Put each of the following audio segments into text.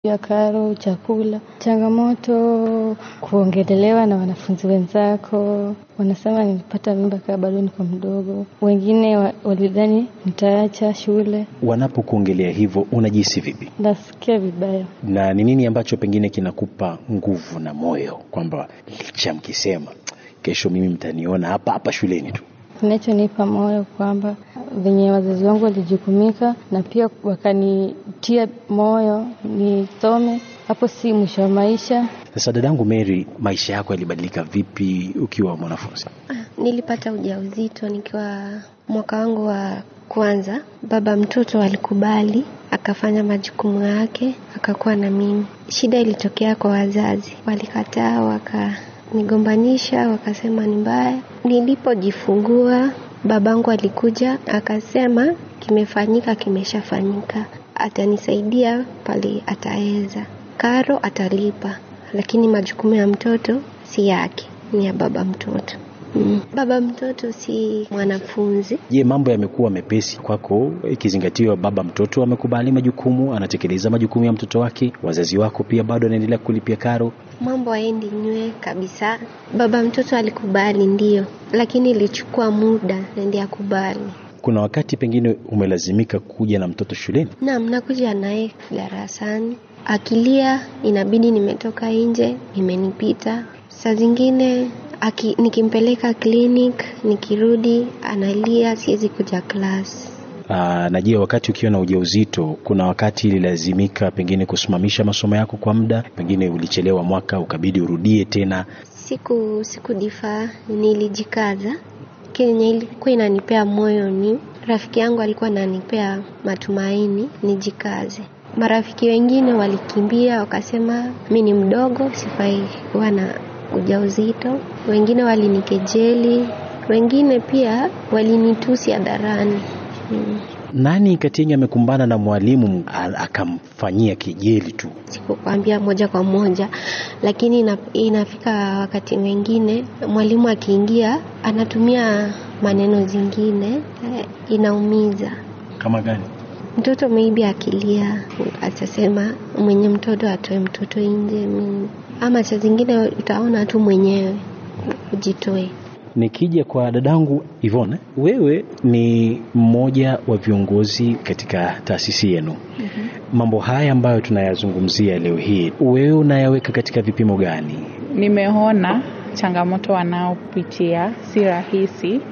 ya karo, chakula. Changamoto kuongelelewa na wanafunzi wenzako, wanasema nilipata mimba kaa bado niko mdogo. Wengine wa- walidhani nitaacha shule. Wanapokuongelea hivyo unajihisi vipi, Nasikia vibaya. na ni nini ambacho pengine kinakupa nguvu na moyo kwamba licha mkisema kesho mimi mtaniona hapa hapa shuleni tu? Kinachonipa moyo kwamba venye wazazi wangu walijukumika na pia wakanitia moyo nisome, hapo si mwisho wa maisha. Sasa dadangu Mary, maisha yako yalibadilika vipi ukiwa mwanafunzi? Nilipata ujauzito nikiwa mwaka wangu wa kwanza. Baba mtoto alikubali, akafanya majukumu yake, akakuwa na mimi. Shida ilitokea kwa wazazi, walikataa, wakanigombanisha, wakasema ni mbaya. Nilipojifungua, babangu alikuja akasema, kimefanyika, kimeshafanyika, atanisaidia pale ataweza, karo atalipa, lakini majukumu ya mtoto si yake, ni ya baba mtoto. Mm. Baba mtoto si mwanafunzi. Je, mambo yamekuwa mepesi kwako ikizingatiwa baba mtoto amekubali majukumu, anatekeleza majukumu ya mtoto wake, wazazi wako pia bado anaendelea kulipia karo? Mambo haendi nywe kabisa. Baba mtoto alikubali ndio, lakini ilichukua muda na ndiye akubali. Kuna wakati pengine umelazimika kuja na mtoto shuleni? Naam, nakuja naye darasani, akilia inabidi nimetoka nje, imenipita. Saa zingine aki, nikimpeleka clinic, nikirudi analia, siwezi kuja class. Aa, na je, wakati ukiwa na ujauzito, kuna wakati ililazimika pengine kusimamisha masomo yako kwa muda, pengine ulichelewa mwaka ukabidi urudie tena? Siku sikudifaa, nilijikaza. Kenye ilikuwa inanipea moyo ni rafiki yangu alikuwa ananipea matumaini nijikaze. Marafiki wengine walikimbia wakasema mi ni mdogo, sifai kuwa na ujauzito. Wengine walinikejeli, wengine pia walinitusi hadharani. Mm. Nani kati yenu amekumbana na mwalimu a- akamfanyia kejeli tu? sikukwambia moja kwa moja, lakini ina, inafika wakati mwingine mwalimu akiingia anatumia maneno zingine eh, inaumiza Kama gani? mtoto. Maybe akilia atasema mwenye mtoto atoe mtoto nje, mm. ama saa zingine utaona tu mwenyewe ujitoe. Nikija kwa dadangu Ivone, wewe ni mmoja wa viongozi katika taasisi yenu. Mambo haya ambayo tunayazungumzia leo hii, wewe unayaweka katika vipimo gani? Nimeona changamoto wanaopitia si rahisi,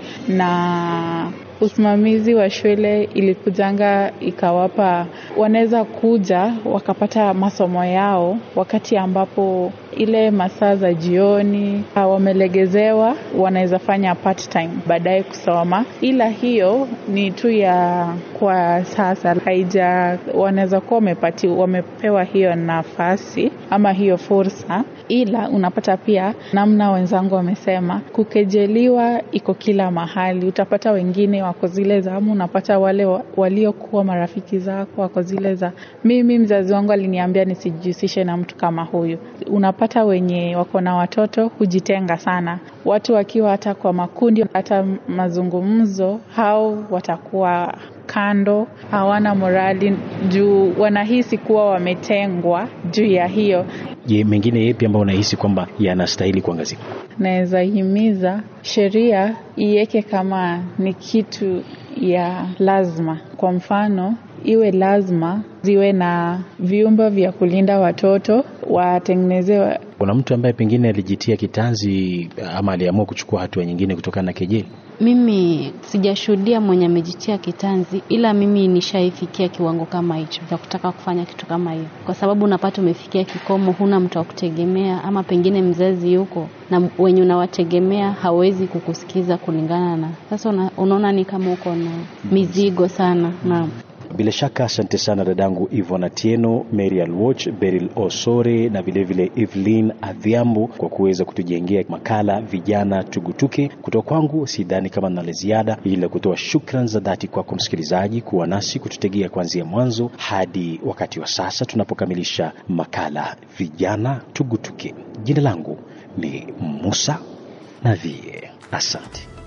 na usimamizi wa shule ilikujanga ikawapa, wanaweza kuja wakapata masomo yao wakati ambapo ile masaa za jioni ah, wamelegezewa, wanaweza fanya part time baadaye kusoma, ila hiyo ni tu ya kwa sasa, haija wanaweza kuwa wamepati wamepewa hiyo nafasi ama hiyo fursa, ila unapata pia namna wenzangu wamesema, kukejeliwa iko kila mahali. Utapata wengine wako zile zamu, unapata wale wa- waliokuwa marafiki zako wako zile za mimi, mzazi wangu aliniambia nisijihusishe na mtu kama huyu. Unapata wenye wako na watoto hujitenga sana, watu wakiwa hata kwa makundi, hata mazungumzo, hao watakuwa kando, hawana morali juu wanahisi kuwa wametengwa juu ya hiyo. Je, mengine yepi ambayo unahisi kwamba yanastahili kuangaziwa? Naweza himiza sheria iweke kama ni kitu ya lazima. Kwa mfano, iwe lazima ziwe na vyumba vya kulinda watoto, watengenezewe Kuna mtu ambaye pengine alijitia kitanzi ama aliamua kuchukua hatua nyingine kutokana na kejeli? Mimi sijashuhudia mwenye amejitia kitanzi, ila mimi nishaifikia kiwango kama hicho cha kutaka kufanya kitu kama hiyo, kwa sababu unapata umefikia kikomo, huna mtu wa kutegemea, ama pengine mzazi yuko na wenye unawategemea hawezi kukusikiza kulingana na sasa. Una, unaona ni kama uko na mizigo sana. Naam. Bila shaka asante sana dadangu Ivona Atieno, Mary Alwoch, Beryl Osore na vilevile Evelyn Adhiambo kwa kuweza kutujengea makala vijana tugutuke. Kutoka kwangu sidhani kama nina la ziada, ila kutoa shukran za dhati kwako msikilizaji kuwa nasi kututegea kuanzia mwanzo hadi wakati wa sasa tunapokamilisha makala vijana tugutuke. Jina langu ni Musa Navie, asante.